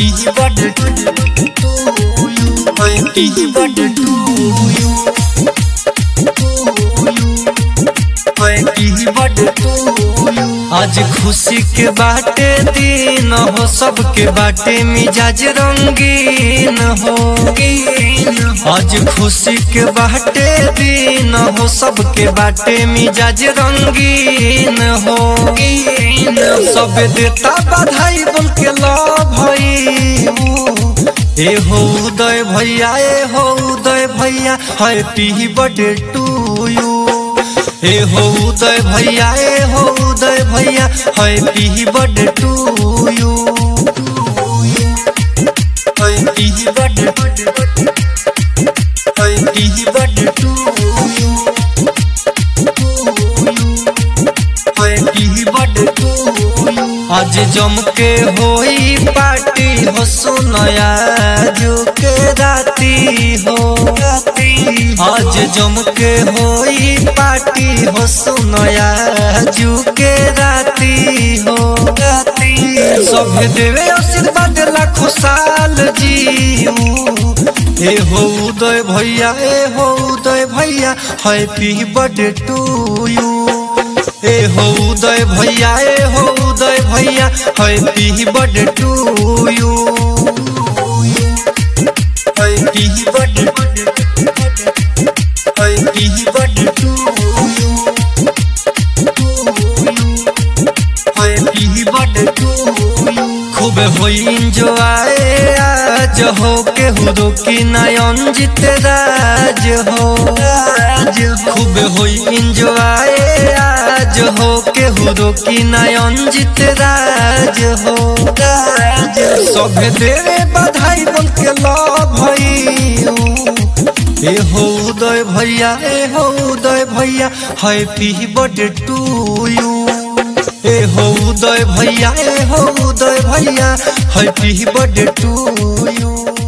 happy birthday to you happy birthday to you happy birthday to you आज खुशी के बाटे दिन हो सबके बाटे मिजाज रंगीन हो आज खुशी के बाटे दिन हो सबके बाटे मिजाज रंगीन हो सब देता बधाई बोल के लो भई ए हो उदय भैया ए हो उदय भैया हैप्पी बर्थडे टू यू ए हो उदय भैया ए हो उदय भैया happy birthday to you happy birthday happy birthday to you happy birthday to you आज जम के होई पार्टी हो सोनया जो के राती हो आज जम के होई पार्टी हो सोनया जो के राती हो सभे देवे आशीर्वाद लाखों साल जीऊ ए हो उदय भैया ए हो उदय भैया हैप्पी बर्थडे टू यू ए हो उदय भैया ए हो उदय भैया happy birthday to you happy birthday happy birthday to you happy birthday to you खूब होई एंजॉय आज हो के हुदो की नयन जीत राज हो खूब होई एंजॉय आज हो के हुदो की नयन जीत राज हो सभे देवे बधाई बोल के लो भई ए हो उदय भैया ए हो उदय भैया हैप्पी बर्थडे टू यू ए हो उदय भैया ए हो उदय भैया हैप्पी बर्थडे टू यू